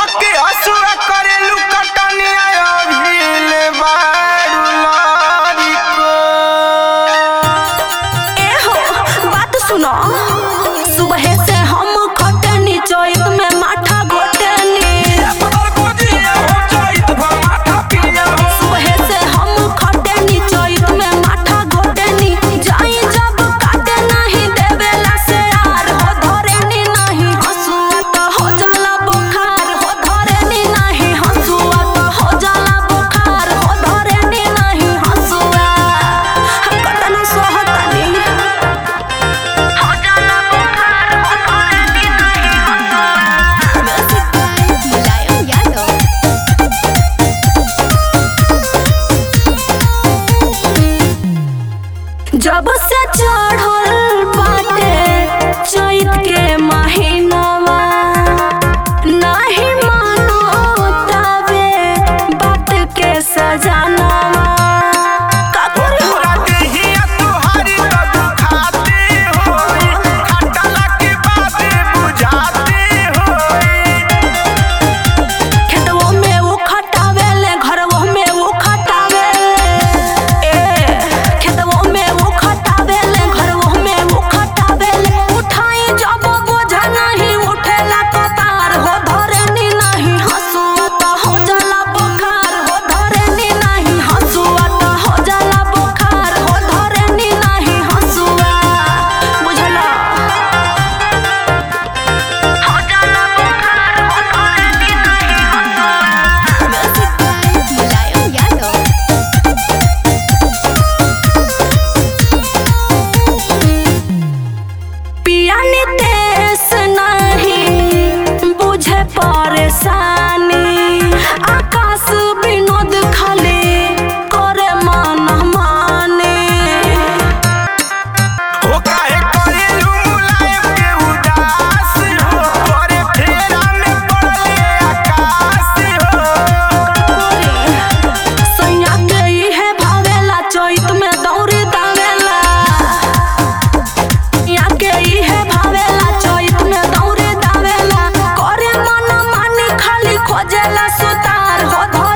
धके हसुआ करेलू कटनिया अभिल बारू लारी को ए हो बात सुनो सुबह से हम खटनी चोइत में माथा घोटनी पर गोजिया हो जाइत बा माथा पिया हो सुबह से हम खटनी चोइत में माथा घोटनी जाई जब काटे नहीं देवेला से यार हो धरेनी नहीं हंसुआ तो हो जाला बुखार हो धरेनी नहीं हंसुआ तो हो जाला बुखार हो धरेनी नहीं हंसुआ हम कतना सोहतनी हो जाला बुखार हो धरेनी नहीं हंसुआ Music by Mulayam Yadav. जब से चढ़ल बाटे चैत के महीनावा नाही मानो तबे बात के सजनावा का करी हो राते हिया तुहारी तो दुखाते हो खटला के बाद बुझाते हो खेतवो में वो खटावेले घरवो में वो खटावेले ए खेतवो में वो खटावेले घरवो में वो खटावेले उठाई जब बोझा नहीं उठेला कतार हो धरेनी नहीं हंसुआ तो हो जाला बुखार हो धरेनी नहीं हंसुआ तो हो जाला बुखार हो धरेनी नहीं हंसुआ बुझला हो जाला बुखार हो धरेनी नहीं हंसुआ Music by Mulayam Yadav. पिया नितेश नहीं बुझे परेशानी आकाश विनोद खाली करे मन माने हो काहे करेलू मुलायम के उदास हो तोरे फेरा में पड़ले आकाश हो सैया के इहे भावेला चैत में दौड़ी दावेला या के इहे भावेला चैत में दौड़ी दावेला करे मन मानी खाली खोजेला सुतार हो धर